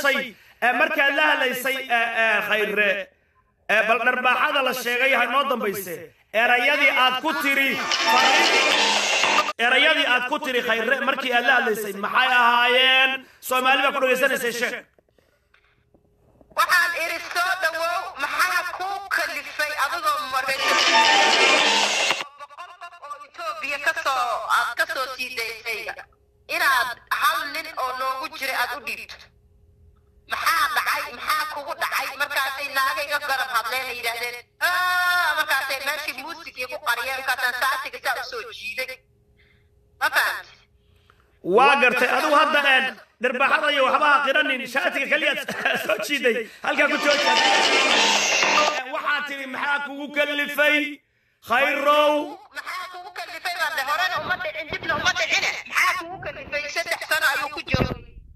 walaashay ee markaad la hadlaysay ee, ee, khayre ee, bal dharbaaxada la sheegay ha noo dambayse erayadii aad ku tiri erayadii aad ku tiri khayre markii aad la hadlaysay maxay ahaayeen soomaali baa ku dhegaysanaysay sheeg waxaan idhi soo dhawow maxaa kuu kalifay adigoo maraykan boqol qof oo etoobiya kasoo aad ka soo sii daysay inaad hal nin oo noogu jiray aad u dhiibto maxaa dhacay maxaa kugu dhacay markaasay naagayga garab hadleen ay yidhaahdeen "Ah," markaasay meeshii muusigii ku qariyeen markaasaan saatiga saa u soo jiiday ma fahamti waa gartay adigu hadda een dharbaaxada iyo waxba ha qiranin shaatiga keliyaad soo jiiday halkaa ku jooja waxaa tidhi maxaa kugu kalifay khayrow maxaa kugu kalifay baan de horena uma dhicin dibna uma dhicine maxaa kugu kalifay saddex sano ayuu ku joogay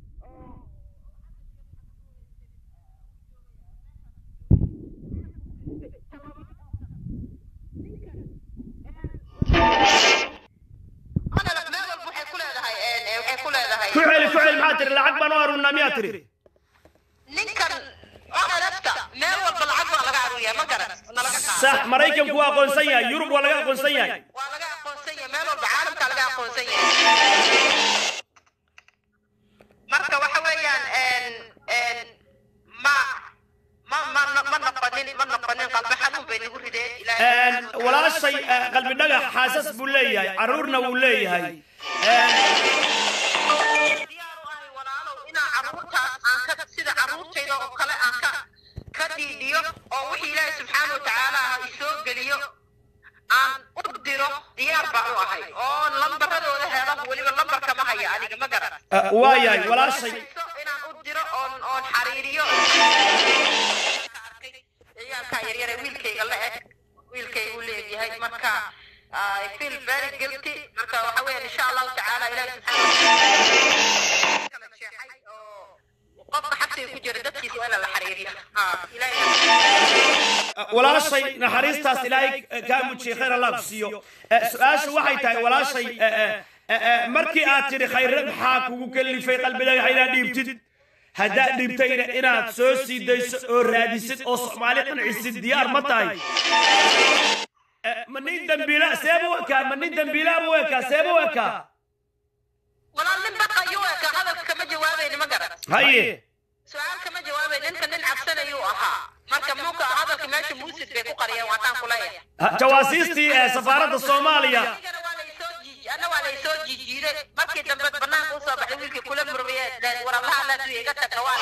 Anal- meel walba waxay ku leedahay een, ee, waxay ku leedahay ku celi ku celi maxaa tidhi lacag baan u arunnaa miyaa tidhi ninkan onalafta meel walba lacag baa laga aruuriyaa ma garan nalaga qaado sax maraykanku waa aqoonsan yahay yurub waa laga aqoonsan yahay waa laga aqoonsan yahay meel walba caalamka laga aqoonsan yahay marka waxa weeyaan een een ma ma ma ma noqonin ma noqonin qalbi xanuun bay nagu rideen Een, walaashay eh, qalbi dhagax xaasas buu leeyahay carruurna wuu leeyahay Een, diyaar u ahay walaalow inaan carruurtaas aan ka sida carruurtayda oo kale aan ka ka dhiidhiyo oo wixii ilaahay subxaana wa tacaala ah isoo geliyo aan u diro diyaar baan u ahay oo lambaradooda helo weliba lambarka ma haya aniga ma garan eh, waa yahay walaashay inaan u diro oon oon xariiriyo ciyaalkaa yaryare wiilkayga la eg wiilkaygu leegyahay marka I feel very guilty marka waxa weeyaan insha allahu tacaala ilahi subxaana kala jeexay oo qofka xabsiga ku jira dadkiisa waa in la xariiriyo ha ilahi Eh, walaashay naxariistaas ilaahay eh, kaa mujiyey khayr allah ku siiyo Eh, su-aashu waxay tahay walaashay eh, eh, eh, eh, markii aad tidhi khayre maxaa kugu kalifay qalbi dhagaxa inaad dhiibtid haddaad dhiibtayna inaad soo sii dayso oo raadisid oo soomaali qancisid diyaar ma tahay Eh, ma nin dambiila seeba u ekaa ma nin dambiilaaba u ekaa seeba u ekaa walaal nin baqayo eka hadalka kama jawaabayni ma garan haye su-aal kama jawaabay ninka nin cabsanayuu ahaa marka muka hadalka meesha muusid bay ku qariyeen waataan ku leeyahay Ha- jawaasiistii ee safaaradda soomaaliya anigana waa laysoo jiij ana waa laysoo jiijiiday markii dambe banaanka usoo baxay wiilkii kula murmiye warablaha laadu iga tagna waa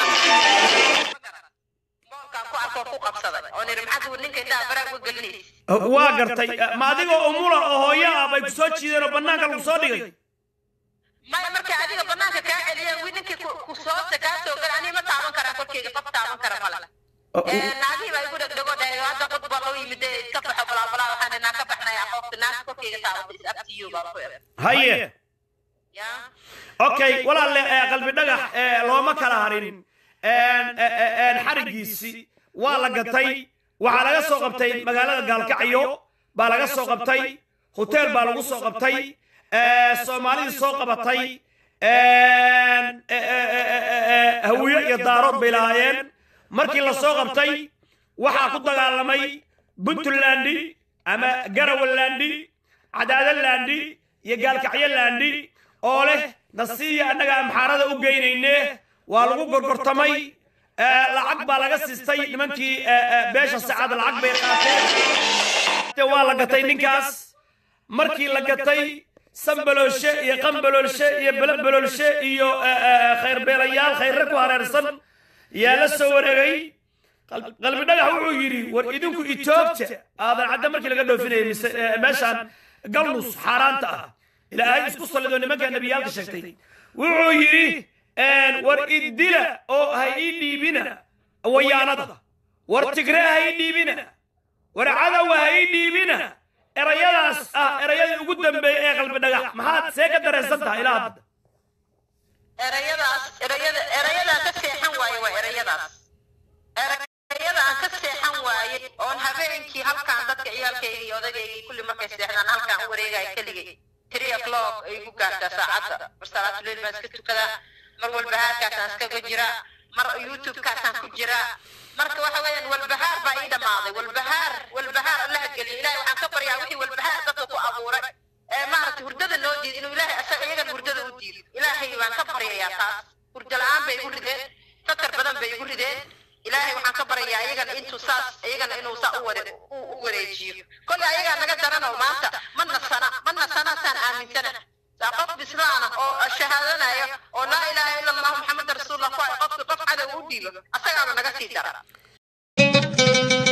moolkaan ku arkoo ku qabsaday oo niri maxaad uu ninka intaa baraag u gelinaysa waa gartay Eh, ma adigoo umula oo hooyo ah bay ku soo jiideen oo bannaanka lagu soo dhigay maya markay adiga banaanka kaa celiyeen wi ninkii ku ku soosta kaa soo gala anii ma taaban karaa korkeyga qof taaban kara male naagihii baa igu dhegdhego dhahay hadda qod baa loo yimid ee iska baxo balaabalaa waxaan naa ka baxnaya qofta naagta korkeyga taabatay is abtiyo baa ku eg haye yaa okay walaalle eh, qalbi dhagax eh, looma kala harin Een, eh, eh, een, xarigiisii waa la gatay waxaa laga soo qabtay magaalada gaalkacyo baa laga soo qabtay hoteel baa lagu soo qabtay eh, soomaalidii soo qabatay een, eh, eh, eh, eh, eh, hawiye iyo daarood bay lahaayeen markii la soo qabtay waxaa ku dagaalamay puntland ama garawalandi cadaadalandi iyo gaalkacyolandi oo leh nasiiya annaga amxaarada u geynayne waa lagu gorgortamay Eh, lacag baa laga siistay nimankii eh, eh, beesha sacad lacag bay qaateen waa la gatay ninkaas markii la gatay sanbaloolshe iyo qanbaloolshe iyo belebaloolshe iyo eh, eh, khayrbeelayaal khayrre ku hareersan yaa la soo wareegay Qal- qalbi dhagax wuxuu yidhi war idinku itoobta aadan cadda markii laga dhoofinayay mise eh, meeshaan galnus xaaraanta ah ilaahay isku sallidoo nimankaa nebiyaalka sheegtay wuxuu yidhi een, war idila oo ha ii dhiibina wayaanada war tigre ha ii dhiibina war cadowa ha ii dhiibina erayadaas ah erayadii ugu dambeeyey ee qalbi dhagax maxaad see ka dareensan tahay ilaa hadda erayadaas erayada erayadaan ka seexan waaye waa erayadaas erayada aan ka seexan waaye oon habeenkii halkaan dadka ciyaalkayga iyo odagayga kulli markay seexdaan halkaan u wareegaya keligay three o'clock ay ku gaartaa saacadda mar salaatuleyl baan iska tukadaa mar walba haarkaasaan iskaga jira mar youtube-kaasaan ku jiraa marka waxa weeyaan walbahaar baa ii dhammaaday walbahaar walbahaar allaha geliyo ilaahay waxaan ka baryaa wixii walbahaar dadka ku abuuray ee maaragtay hurdada noo diido inuu ilaahay asaga iyagan hurdada u diido ilaahay baan ka baryayaa taas hurdo la-aan bay igu rideen fakar badan bay igu rideen ilaahay waxaan ka baryayaa iyagana intuu saas iyagana inuu saa u ware u u wareejiyo kolley ayagaa naga daranoo maanta ma nasana ma nasana saan aaminsana saa qof bislaana oo shahaadanaya oo laa ilaaha ila allahu maxameda rasuulullah ku ay qofki qof cadow u dhiibo asagaaba naga sii dara